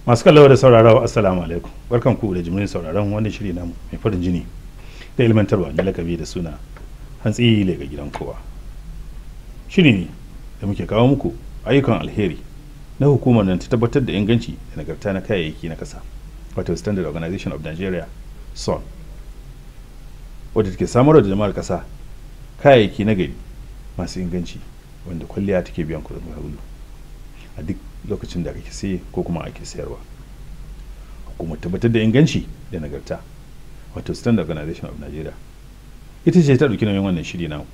masu kallawa da saurarawa assalamu alaikum barkan ku da jimirin sauraron wannan shiri namu mai farin jini da ilmantarwa na lakabi da suna hantsi lega gidan kowa shiri ne da muke kawo muku ayyukan alheri na hukumar nan ta tabbatar da inganci da nagarta na kayayyaki na kasa wato standard organization of nigeria son wadda take samarwa da jama'ar kasa kayayyaki na gari masu inganci wanda kwalliya take biyan kuɗin sabulu a duk lokacin da kake saye ko kuma ake sayarwa hukumar tabbatar da inganci da nagarta wato standard organization of nigeria ita ce ta ɗauki nauyin wannan shiri namu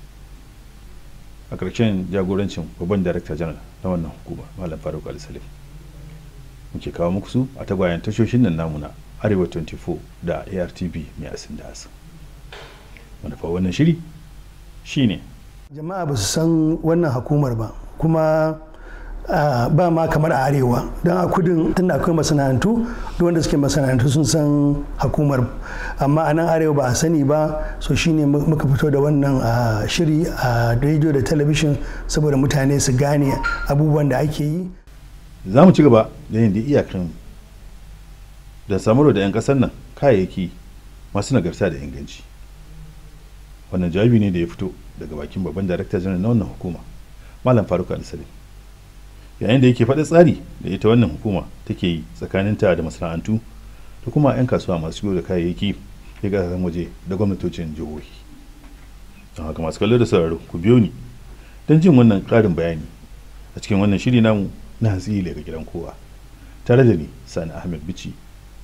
a ƙarshen jagorancin babban darakta janar na wannan hukuma malam faruk al-salim muke kawo muku su a tagwayen tashoshin nan namu na arewa 24 da artv mai asin da asin manufa wannan shiri shine jama'a ba su san wannan hukumar ba kuma Uh, ba ma kamar a arewa don a kudin tun da akwai masana'antu duk wanda suke masana'antu sun san hukumar amma a nan arewa ba a sani ba so shine muka fito da wannan uh, shiri a uh, rediyo da talabishin saboda mutane su gane abubuwan da ake yi za mu ci gaba da yin da iyakan da samarwa da 'yan kasar nan kayayyaki masu nagarta da inganci wannan jawabi ne da ya fito daga bakin babban darakta janar na wannan hukuma malam faruk al-salim yayin da yake faɗi tsari da ita wannan hukuma take yi tsakaninta da masana'antu da kuma 'yan kasuwa masu shigo da kayayyaki ya kasashen waje da gwamnatocin jihohi don haka masu kallo da sauraro ku biyo ni don jin wannan ƙarin bayani a cikin wannan shiri namu na hantsi daga gidan kowa tare da ni sani ahmed bici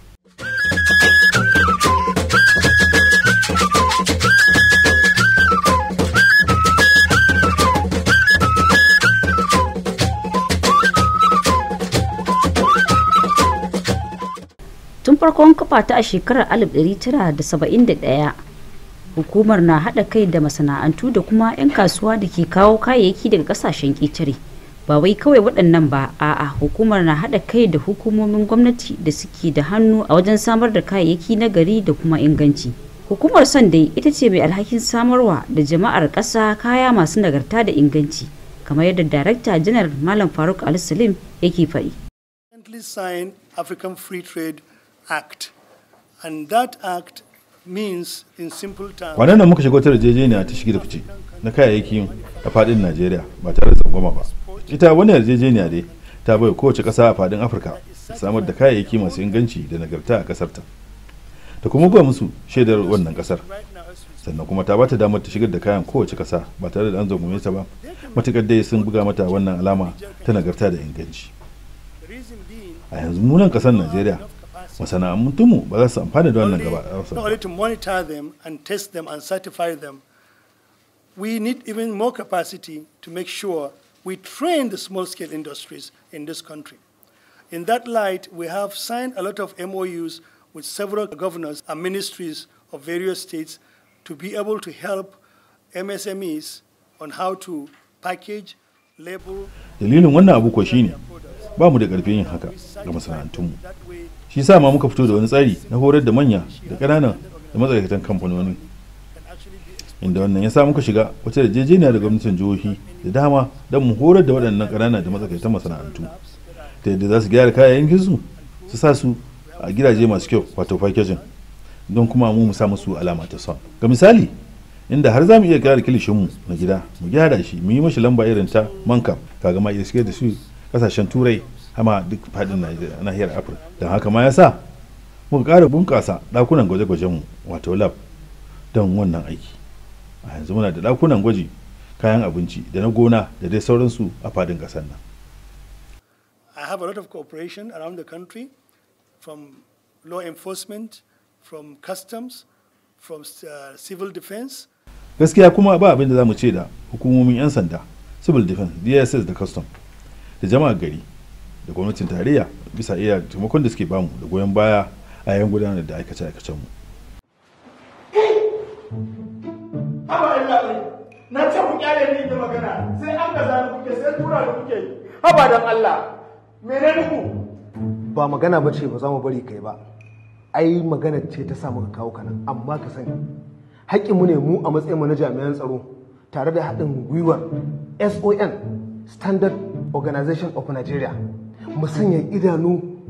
tun farkon kafa ta a shekarar 1971 hukumar na haɗa kai da masana'antu da kuma 'yan kasuwa da ke kawo kayayyaki daga ƙasashen ƙetare ba wai kawai waɗannan ba a'a hukumar na haɗa kai da hukumomin gwamnati da suke da hannu a wajen samar da kayayyaki na gari da kuma inganci hukumar son dai ita ce mai alhakin samarwa da jama'ar ƙasa kaya masu nagarta da inganci kamar yadda darakta janar malam faruk al-salim yake faɗi. African Free Trade Act. And that act means in simple terms. Kwanan nan muka shigo ta yarjejeniya ta shige da fice na kayayyakin a fadin Najeriya ba tare da tsangwama ba. Ita wani yarjejeniya dai ta bai kowace ƙasa a fadin Afirka samar da kayayyaki masu inganci da nagarta a ƙasar ta. Ta kuma buga musu shaidar wannan ƙasar. Sannan kuma ta bata damar ta shigar da kayan kowace ƙasa ba tare da an zangume ta ba. Matuƙar dai sun buga mata wannan alama ta nagarta da inganci. a yanzu munan kasar najeriya masana'antunmu ba za su amfana da wannan gaba not only to monitor them and test them and certify them we need even more capacity to make sure we train the small scale industries in this country in that light we have signed a lot of MOUs with several governors and ministries of various states to be able to help MSMEs on how to package label dalilin wannan abu ko shine ba mu da ƙarfin yin haka ga masana'antunmu shi sa ma muka fito da wani tsari na horar da manya da ƙananan da matsakaicen kamfanoni inda wannan ya sa muka shiga wata yarjejeniya da gwamnatin jihohi da dama don mu horar da waɗannan ƙananan da matsakaitan masana'antu ta yadda za su gyara kayayyakin su su sa su a gidaje masu kyau wato packaging don kuma mu mu sa musu alama ta son ga misali inda har za mu iya gyara kilishinmu na gida mu gyara shi mu yi mashi lamba irin ta mankam kaga ma iya shigar da su kasashen turai hama duk fadin nahiyar afirka don haka ma ya sa muka ƙara bunƙasa ɗakunan gwaje-gwajenmu wato lab don wannan aiki a yanzu muna da ɗakunan gwaji kayan abinci da na gona da dai sauransu a fadin ƙasar nan I have a lot of cooperation around the country from law enforcement, from customs, from uh, civil defense. Gaskiya kuma ba abin da za mu ce da hukumomin 'yan sanda, civil defense, DSS da custom. da jama'ar gari da gwamnatin tarayya bisa iya taimakon da suke bamu da goyon baya a yayin gudanar da aikace-aikacen mu. na ce ku kyale ni da magana sai an gaza da kuke sai tura da kuke haba dan Allah mene muku ba magana ba ce ba za mu bari kai ba ai magana ce ta sa muka kawo kana amma ka sani haƙƙinmu ne mu a matsayin mu na jami'an tsaro tare da haɗin gwiwar SON Standard Organization of Nigeria mu sanya idanu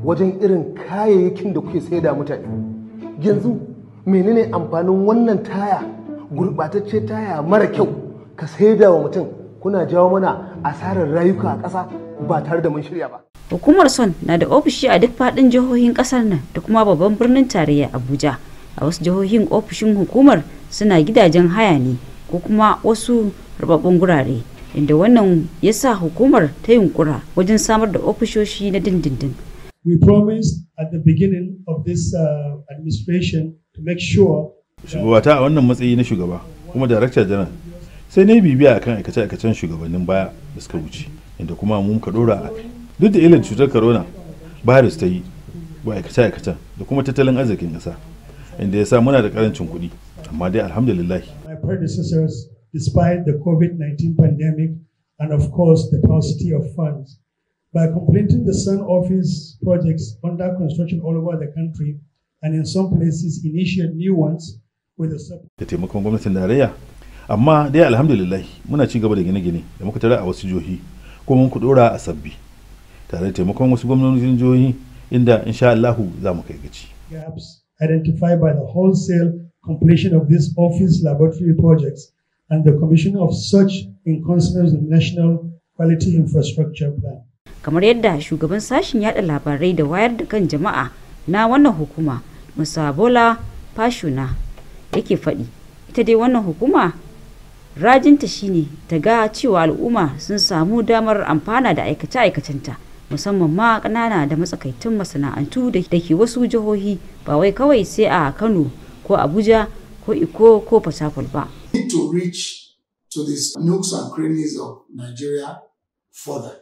wajen irin kayayyakin da kuke saida mutane yanzu menene amfanin wannan taya gurɓatacce taya mara kyau ka saida wa mutum kuna jawo mana asarar rayuka a ƙasa ba tare da mun shirya ba hukumar son na da ofishi a duk faɗin jihohin ƙasar nan da kuma babban birnin tarayya abuja a wasu jihohin ofishin hukumar suna gidajen haya ne ko kuma wasu rababbun gurare inda wannan ya sa hukumar ta yunkura wajen samar da ofishoshi na dindindin We promised at the beginning of this uh, administration to make sure shugabata a wannan matsayi na shugaba kuma darakta janar sai na yi bibiya akan aikace-aikacen shugabannin baya da suka wuce inda kuma mun ka dora a kai duk da ilin cutar corona virus ta yi wa aikace-aikacen da kuma tattalin arzikin ƙasa inda ya sa muna da karancin kuɗi amma dai alhamdulillah my predecessors, despite the COVID 19 pandemic and, of course, the paucity of funds, by completing the Sun Office projects under construction all over the country and in some places initiate new ones with the support. da taimakon gwamnatin tarayya amma dai alhamdulillah muna ci gaba da gine-gine da muka tara a wasu jihohi kuma mun dora a sabbi tare da taimakon wasu gwamnonin jihohi inda insha Allahu za mu kai gaci gaps identified by the wholesale completion of these office laboratory projects and the commission of such in consonance with the National Quality Infrastructure Plan. kamar yadda shugaban sashen yada labarai da wayar da kan jama'a na wannan hukuma musa bola fashuna yake faɗi ita dai wannan hukuma rajinta shine ta ga cewa al'umma sun samu damar amfana da aikace-aikacenta musamman ma ƙanana da matsakaitun masana'antu da ke wasu jihohi ba wai kawai sai a kano ko abuja ko iko ko fatakwal ba need to reach to the nooks and crannies of Nigeria further.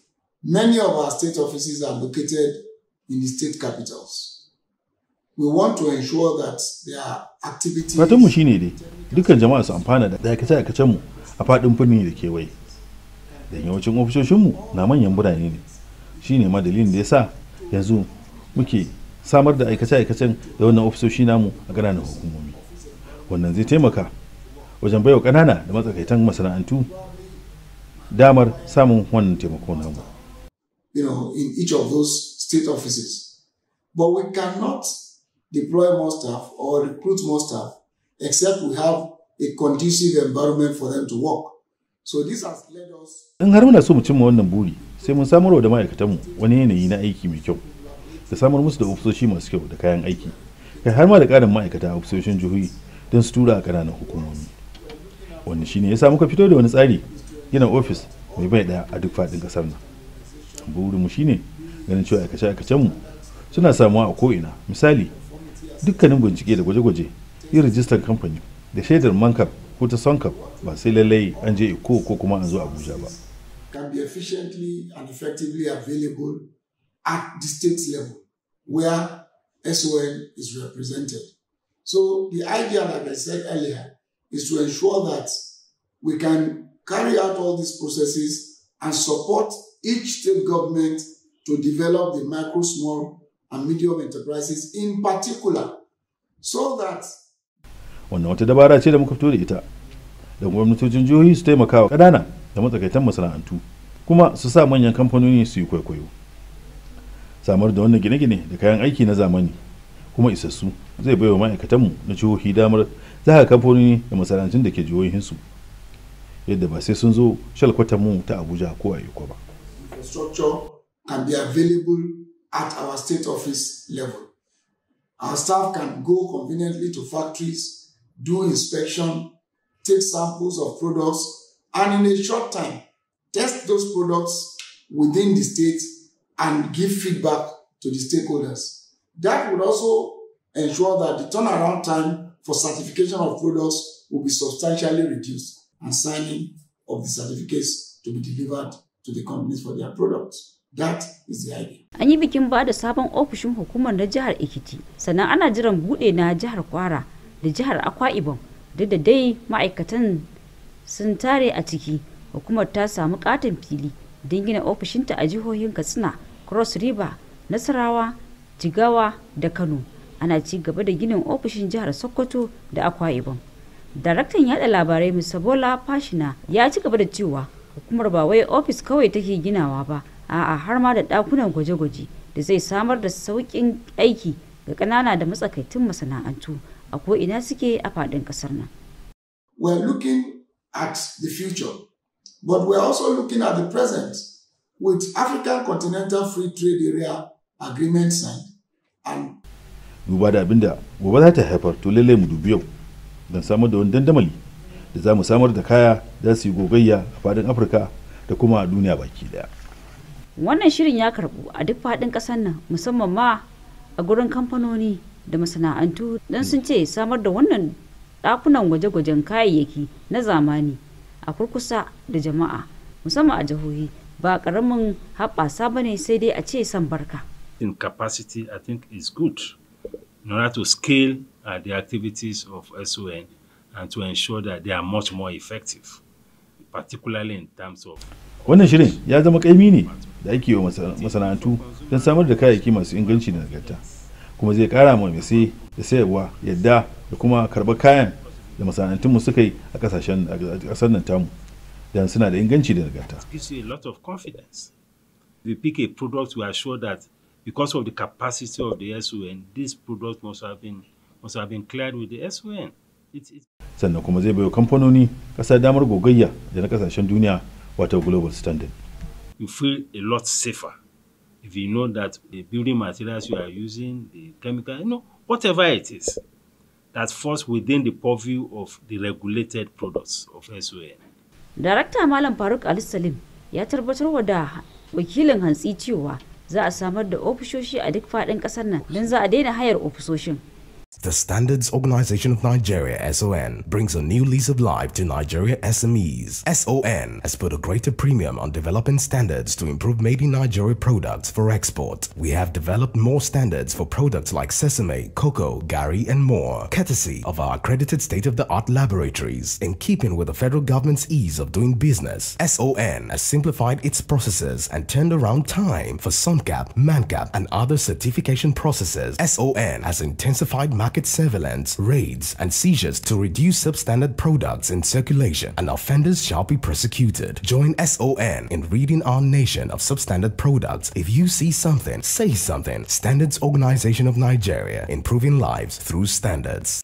Many of our state offices are located in the state capitals. We want to ensure that their activities fatanmu shine dai dukkan jama'a su amfana da aikace-aikacenmu a faɗin birni da kewaye da yawancin ofishoshinmu na manyan birane ne shine ma dalilin da ya sa yanzu muke samar da aikace-aikacen da wannan ofisoshi namu a ƙananan hukumomi wannan zai taimaka wajen baiwa ƙanana da matsakaitan masana'antu damar samun wannan taimako namu you know, in each of those state offices. But we cannot deploy more staff or recruit more staff except we have a conducive environment for them to work. So this has led us in har muna so mu cimma wannan buri sai mun samar da ma'aikatanmu wani yanayi na aiki mai kyau da samar musu da ofisoshi masu kyau da kayan aiki kai har ma da ƙarin ma'aikata a ofisoshin jihohi don su tura a ƙananan hukumomi wannan shine ya sa muka fito da wani tsari gina ofis mai bai ɗaya a duk faɗin ƙasar nan burinmu shine ganin cewa aikace-aikacenmu suna samuwa a ko'ina misali dukkanin bincike da gwaje-gwaje yin rijistar kamfani da shaidar mankar ko ta sonkar ba sai lallai an je iko ko kuma an zo abuja ba can be efficiently and effectively available at the state level where SON is represented. So the idea, like I said earlier, is to ensure that we can carry out all these processes and support each state government to develop the micro, small, and medium enterprises in particular, so that wannan wata dabara ce da muka fito da ita da gwamnatocin jihohi su taimaka wa ƙanana da matsakaitan masana'antu kuma su sa manyan kamfanoni su yi kwaikwayo samar da wannan gine-gine da kayan aiki na zamani kuma isassu zai baiwa ma'aikatanmu na jihohi damar zaga kamfanoni da masana'antun da ke jihohinsu yadda ba sai sun zo shalkwatanmu ta abuja ko a iko ba infrastructure can be available at our state office level. Our staff can go conveniently to factories, do inspection, take samples of products, and in a short time, test those products within the state and give feedback to the stakeholders. That would also ensure that the turnaround time for certification of products will be substantially reduced and signing of the certificates to be delivered to the companies for their products. That is the idea. an yi bikin ba da sabon ofishin hukumar na jihar ekiti sannan ana jiran bude na jihar kwara da jihar akwa ibom duk da dai ma'aikatan sun tare a ciki hukumar ta samu katon fili don gina ofishinta a jihohin katsina cross river nasarawa jigawa da kano ana ci gaba da ginin ofishin jihar sokoto da akwa ibom daraktan yada labarai mr bola fashina ya ci gaba da cewa hukumar ba wai ofis kawai take ginawa ba a'a har ma da dakunan gwaje-gwaje da zai samar da sauƙin aiki ga ƙanana da matsakaitun masana'antu a ko'ina suke a faɗin ƙasar nan. We're looking at the future, but we're also looking at the present with African Continental Free Trade Area Agreement signed and duba da abinda gobe za ta haifar to lallai mu dubi yau don samar da wani dandamali da za mu samar da kaya za su yi gogayya a fadin afirka da kuma a duniya baki daya wannan shirin ya karbu a duk faɗin ƙasar nan musamman ma a gurin kamfanoni da masana'antu don sun ce samar da wannan ɗakunan gwaje-gwajen kayayyaki na zamani a kurkusa da jama'a musamman a jihohi ba ƙaramin haɓasa ba ne sai dai a ce san barka in capacity, I think is good in order to scale uh, the activities of SON and to ensure that they are much more effective, particularly in terms of wannan shirin ya zama kaimi ne da ake wa masana'antu don samar da kayayyaki masu inganci da nagarta kuma zai kara ma mai sai da sayarwa yadda da kuma karɓar kayan da masana'antunmu suka yi a kasashen ƙasar nan tamu don suna da inganci da nagarta gives you a lot of confidence. If you pick a product, we are sure that because of the capacity of the SON, this product must have been must have been cleared with the SON. It's, it's sannan kuma zai baiwa kamfanoni ƙasa damar gogayya da na kasashen duniya wato global standard you feel a lot safer if you know that the building materials you are using, the chemical, you know, whatever it is, that falls within the purview of the regulated products of SON. darakta malam faruk ali salim ya tabbatar da wakilin hantsi cewa za a samar da ofishoshi a duk faɗin ƙasar nan don za a daina hayar ofisoshin The Standards Organization of Nigeria, SON, brings a new lease of life to Nigeria SMEs. SON has put a greater premium on developing standards to improve made in Nigeria products for export. We have developed more standards for products like sesame, cocoa, gari, and more, courtesy of our accredited state of the art laboratories. In keeping with the federal government's ease of doing business, SON has simplified its processes and turned around time for SUNCAP, MANCAP, and other certification processes. SON has intensified market surveillance, raids, and seizures to reduce substandard products in circulation, and offenders shall be prosecuted. Join SON in ridding our nation of substandard products. If you see something, say something. Standards Organization of Nigeria, improving lives through standards.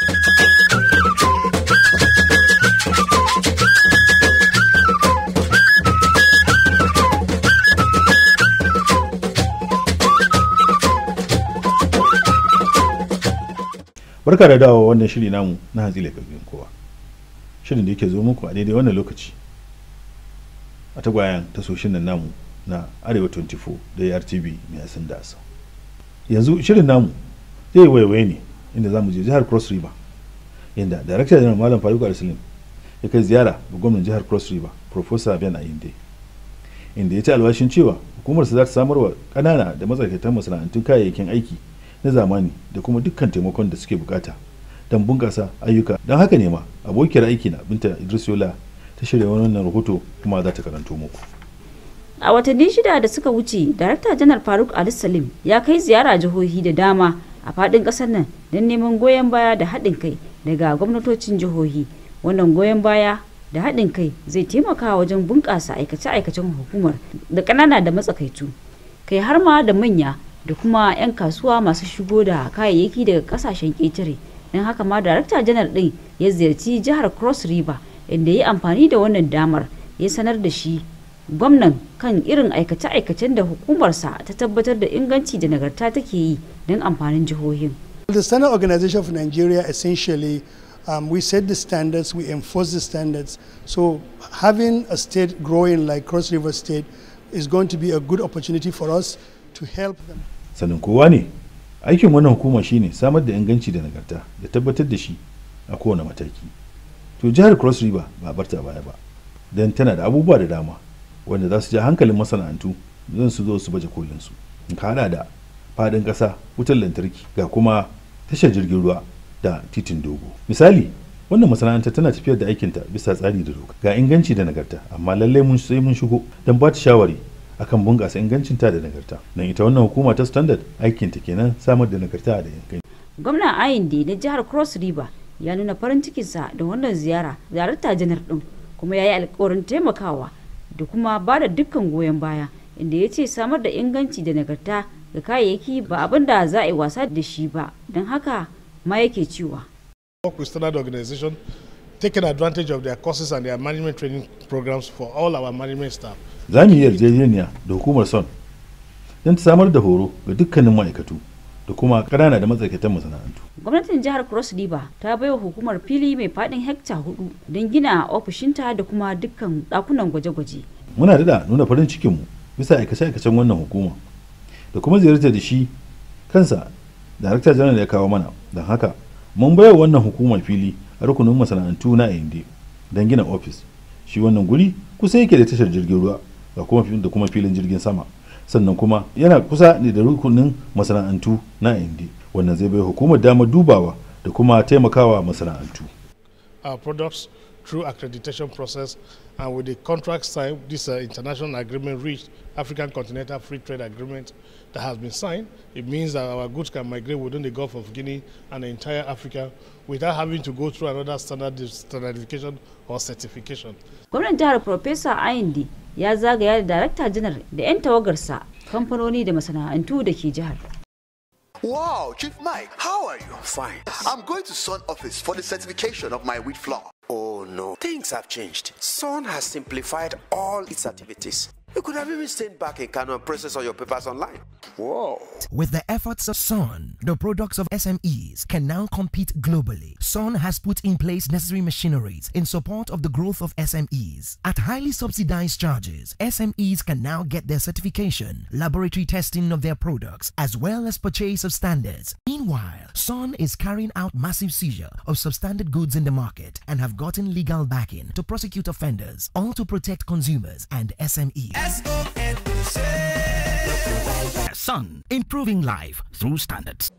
barka da dawo wannan shiri namu na hatsi laifin kowa shirin da yake zo muku a daidai wannan lokaci a tagwayen tasoshin nan namu na arewa 24 da rtb mai asin da asa yanzu shirin namu zai waiwaye ne inda za mu je jihar cross river inda darakta janar malam faruk al-salim ya kai ziyara ga gwamnan jihar cross river professor ben ayinde inda ya ci alwashin cewa hukumarsa za ta samar wa ƙanana da matsakaitan masana'antun kayayyakin aiki na zamani da kuma dukkan taimakon da suke bukata don bunƙasa ayyuka don haka ne ma abokiyar aiki na binta idris yola ta shirya wannan rahoto kuma za ta karanto muku a watanni shida da suka wuce darakta janar faruk ali salim ya kai ziyara jihohi da dama a faɗin ƙasar nan don neman goyon baya da haɗin kai daga gwamnatocin jihohi wannan goyon baya da haɗin kai zai taimaka wajen bunƙasa aikace-aikacen hukumar da ƙanana da matsakaitu kai har ma da manya da kuma 'yan kasuwa masu shigo da kayayyaki daga kasashen ƙetare don haka ma darakta janar ɗin ya ziyarci jihar cross river inda ya amfani da wannan damar ya sanar da shi gwamnan kan irin aikace-aikacen da hukumarsa ta tabbatar da inganci da nagarta take yi don amfanin jihohin The Standard Organization of Nigeria essentially um, we set the standards, we enforce the standards. So having a state growing like Cross River State is going to be a good opportunity for us to help them. sanin kowa ne aikin wannan hukuma shine samar da inganci da nagarta da tabbatar da shi a kowane mataki to jihar cross river ba barta baya ba don tana da abubuwa da dama wanda za su ja hankalin masana'antu zan su zo su baje kolin su ka hada da fadin kasa wutar lantarki ga kuma tashar jirgin ruwa da titin dogo misali wannan masana'anta tana tafiyar da aikinta bisa tsari da doka ga inganci da nagarta amma lallai mun sai mun shigo don ba ta shawari akan bunƙasa ingancinta da nagarta don ita wannan hukuma ta standard aikinta kenan samar da nagarta da inganci gwamnan ayinde na jihar cross river ya nuna farin cikinsa da wannan ziyara darakta janar din kuma ya yi alkawarin taimakawa da kuma ba da dukkan goyon baya inda ya ce samar da inganci da nagarta ga kayayyaki ba abin da za a yi wasa da shi ba don haka ma yake cewa work with standard organization taking advantage of their courses and their management training programs for all our management staff za mu yi yarjejeniya da hukumar son don ta samar da horo ga dukkanin ma'aikatu da kuma ƙanana da matsakaitan masana'antu gwamnatin jihar cross river ta baiwa hukumar fili mai faɗin hekta hudu don gina ofishinta da kuma dukkan ɗakunan gwaje-gwaje muna da nuna farin cikinmu bisa aikace-aikacen wannan hukuma da kuma ziyartar da shi kansa darakta janar ya kawo mana don haka mun baiwa wannan hukumar fili a rukunin masana'antu na ayinde don gina ofis shi wannan guri kusa yake da tashar jirgin ruwa da kuma da kuma filin jirgin sama sannan kuma yana kusa ne da rukunin masana'antu na ayinde wannan zai bai hukumar damar dubawa da kuma taimakawa masana'antu our products through accreditation process and with the contract signed, this uh, international agreement reached, African Continental Free Trade Agreement that has been signed, it means that our goods can migrate within the Gulf of Guinea and the entire Africa without having to go through another standard standardification or certification. gwamnan jihar Profesa Ayinde ya zagaya da darakta janar da 'yan tawagarsa kamfanoni da masana'antu da ke jihar. Wow, Chief Mike, how are you? Fine. I'm going to Sun office for the certification of my wheat flour. Oh no, things have changed. Sun has simplified all its activities. You could have even stayed back in Kano and process all your papers online. Whoa. With the efforts of Sun, the products of SMEs can now compete globally. Sun has put in place necessary machineries in support of the growth of SMEs. At highly subsidized charges, SMEs can now get their certification, laboratory testing of their products, as well as purchase of standards. Meanwhile, Sun is carrying out massive seizure of substandard goods in the market and have gotten legal backing to prosecute offenders, all to protect consumers and SMEs. Sun, improving life through standards.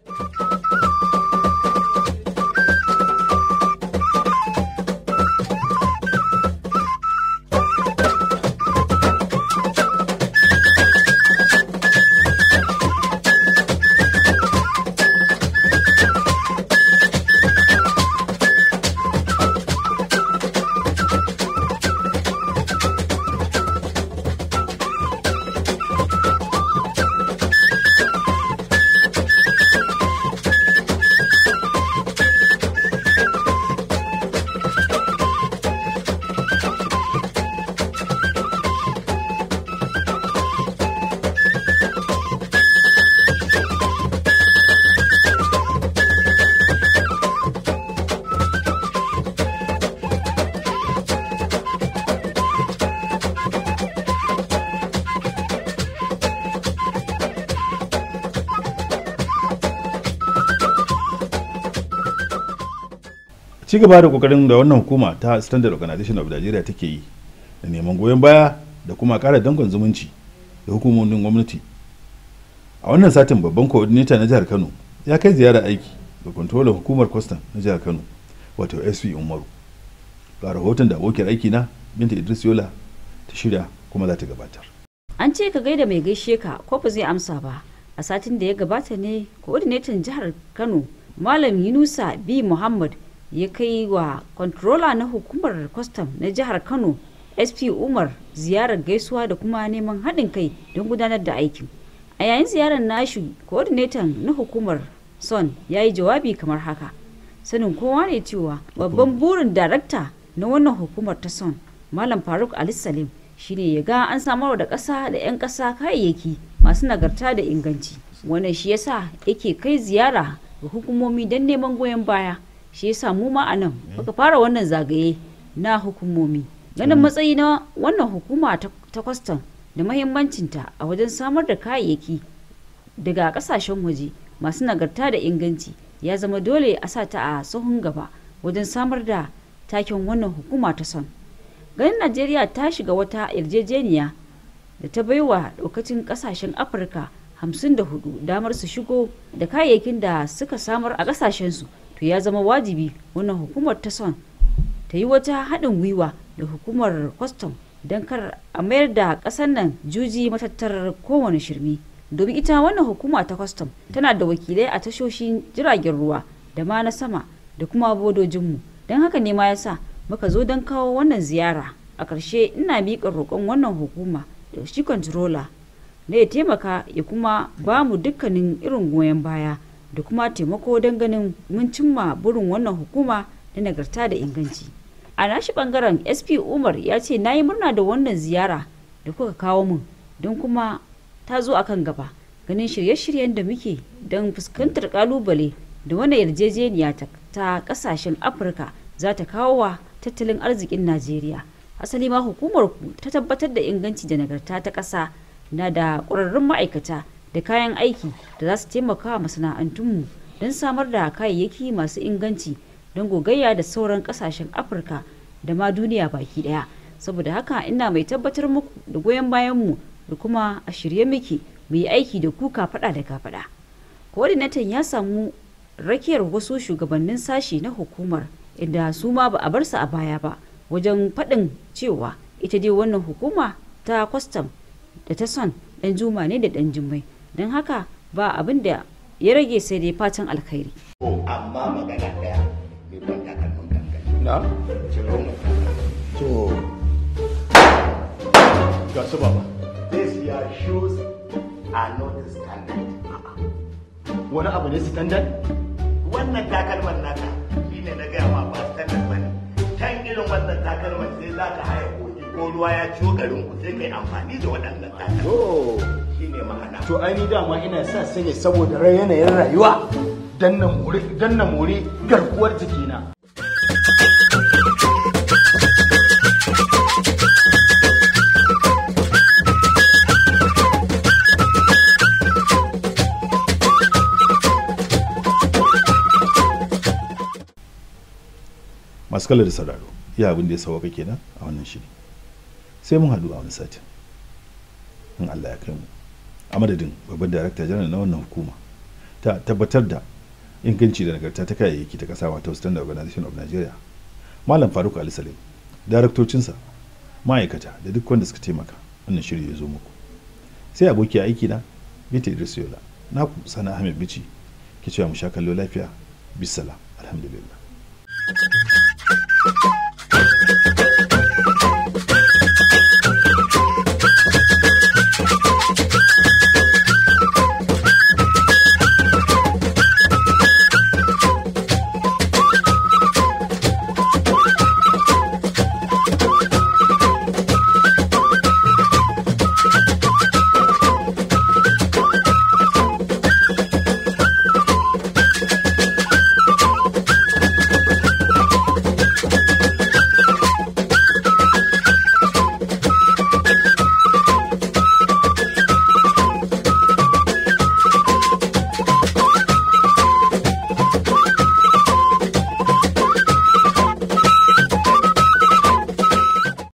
ci gaba da kokarin da wannan hukuma ta standard organization of nigeria take yi da neman goyon baya da kuma kara dangon zumunci da hukumomin gwamnati a wannan satin babban coordinator na jihar kano ya kai ziyara aiki ga controller hukumar kwastam na jihar kano wato sp umaru ga rahoton da abokiyar aiki na binta idris yola ta shirya kuma za ta gabatar an ce ka gaida mai gaishe ka ko ba zai amsa ba a satin da ya gabata ne coordinator jihar kano malam yunusa b muhammad ya kai wa controller na hukumar kwastam na jihar kano sp umar ziyarar gaisuwa da kuma neman haɗin kai don gudanar da aikin a yayin ziyarar nashi coordinator na hukumar son ya yi jawabi kamar haka sanin kowa ne cewa babban burin darakta na wannan hukumar ta son malam faruk ali salim shine ya ga an samarwa da ƙasa da 'yan ƙasa kayayyaki masu nagarta da inganci wannan shi yasa yake kai ziyara ga hukumomi don neman goyon baya shi yasa mu ma a nan muka fara wannan zagaye na hukumomi ganin matsayi na wannan hukuma ta kwastam da mahimmancinta a wajen samar da kayayyaki daga kasashen waje masu nagarta da inganci ya zama dole a sa ta a sahun gaba wajen samar da taken wannan hukuma ta son ganin najeriya ta shiga wata yarjejeniya da ta baiwa daukacin kasashen afirka 54 damar su shigo da kayayyakin da suka samar a kasashensu to ya zama wajibi wannan hukumar ta son ta yi wata haɗin gwiwa da hukumar kwastam don kar a mayar da ƙasar nan juji matattarar kowane shirme domin ita wannan hukuma ta kwastam tana da wakilai a tashoshin jiragen ruwa da ma na sama da kuma bodojinmu don haka ne ma ya sa muka zo don kawo wannan ziyara a ƙarshe ina miƙa roƙon wannan hukuma da shi controller na ya taimaka ya kuma ba mu dukkanin irin goyon baya da kuma taimako don ganin mun cimma burin wannan hukuma na nagarta da inganci a nashi bangaren sp umar ya ce na yi murna da wannan ziyara da kuka kawo mun don kuma ta zo akan gaba ganin shirye-shiryen da muke don fuskantar kalubale da wannan yarjejeniya ta kasashen afirka za ta kawo wa tattalin arzikin najeriya asali ma hukumar ku ta tabbatar da inganci da nagarta ta ƙasa na da ƙwararrun ma'aikata da kayan aiki da za su taimaka wa masana'antunmu don samar da kayayyaki masu inganci don gogayya da sauran ƙasashen afirka da ma duniya baki ɗaya saboda haka ina mai tabbatar muku da goyon bayanmu da kuma a shirye muke mu yi aiki da ku kafaɗa da kafaɗa coordinator ya samu rakiyar wasu shugabannin sashi na hukumar inda su ma ba a bar su a baya ba wajen faɗin cewa ita dai wannan hukuma ta kwastam da ta son ɗan juma ne da ɗan jimmai don haka ba abin da ya rage sai dai fatan alkhairi. amma magana ɗaya mai ban takalmin kankani na ciro mu to ga su baba this your shoes are not standard wani abu ne standard wannan takalman naka shine na gaya ma ba standard bane kan irin wannan takalman sai za ka haya koki ko ruwa ya ciwo garin ku sai kai amfani da waɗannan takalman shine ma'ana to ai ni dama ina sa su ne saboda rai yanayin rayuwa dan na more dan na more garkuwar jikina masu kala da sauraro iya abin da ya sauka kenan a wannan shiri sai mun haɗu a wani satin in Allah ya kai mu a madadin babban darakta janar na wannan hukuma ta tabbatar da inganci da nagarta ta kayayyaki ta kasa wato standard organization of nigeria malam faruk ali salim daraktocinsa ma'aikata da duk wanda suka taimaka wannan shiri ya zo muku sai aboki aiki na bita idris yola naku sana ahmed bici ke cewa mu sha kallo lafiya bisalam alhamdulillah